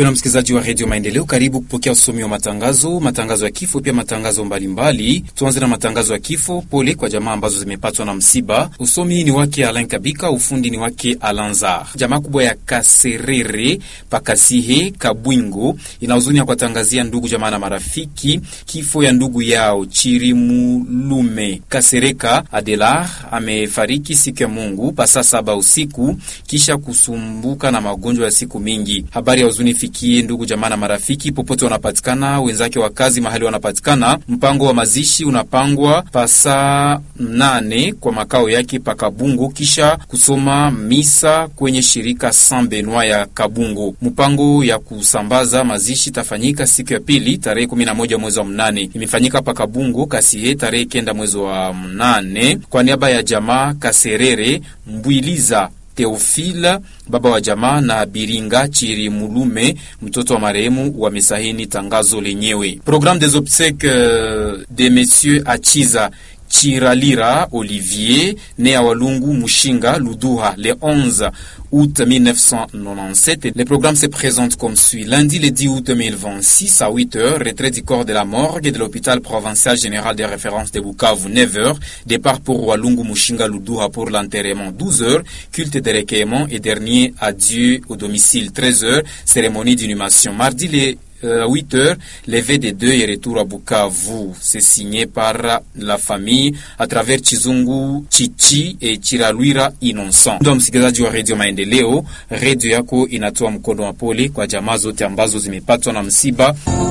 Mpendwa msikilizaji wa redio Maendeleo, karibu kupokea usomi wa matangazo, matangazo ya kifo, pia matangazo mbalimbali. Tuanze na matangazo ya kifo. Pole kwa jamaa ambazo zimepatwa na msiba. Usomi ni wake Alain Kabika, ufundi ni wake Alanzar. Jamaa kubwa ya Kaserere Pakasihe Kabwingo ina huzuni ya kuwatangazia ndugu jamaa na marafiki kifo ya ndugu yao Chirimulume Kasereka Adelar amefariki siku ya Mungu pasa saba usiku kisha kusumbuka na magonjwa ya siku mingi. Habari ya huzuni fikie ndugu jamaa na marafiki popote wanapatikana, wenzake wa kazi mahali wanapatikana. Mpango wa mazishi unapangwa pasa nane kwa makao yake pa Kabungo, kisha kusoma misa kwenye shirika San Benoit ya Kabungo. Mpango ya kusambaza mazishi tafanyika siku ya pili tarehe 11 mwezi wa mnane, imefanyika pa Kabungo Kasie tarehe kenda mwezi wa mnane kwa niaba ya jamaa Kaserere Mbwiliza Teofila baba wa jamaa na Biringa Chirimulume mtoto wa marehemu wamesahini tangazo lenyewe. Programme des obsèques de Monsieur Achiza Chiralira Olivier né à Walungu Mushinga Luduha le 11 août 1997. Le programme se présente comme suit. Lundi le 10 août 2026 à 8h, retrait du corps de la morgue de l'hôpital provincial général de référence de Bukavu 9h, départ pour Walungu Mushinga Luduha pour l'enterrement 12h, culte de recueillement et dernier adieu au domicile 13h, cérémonie d'inhumation. Mardi le à 8 heures, levé des deux et retour à Bukavu. C'est signé par la famille à travers Chizungu Chichi et Chiralwira Innocent. Ndo msikilizaji wa redio Maendeleo, redio yako inatoa mkono wa pole kwa jamaa zote ambazo zimepatwa na msiba.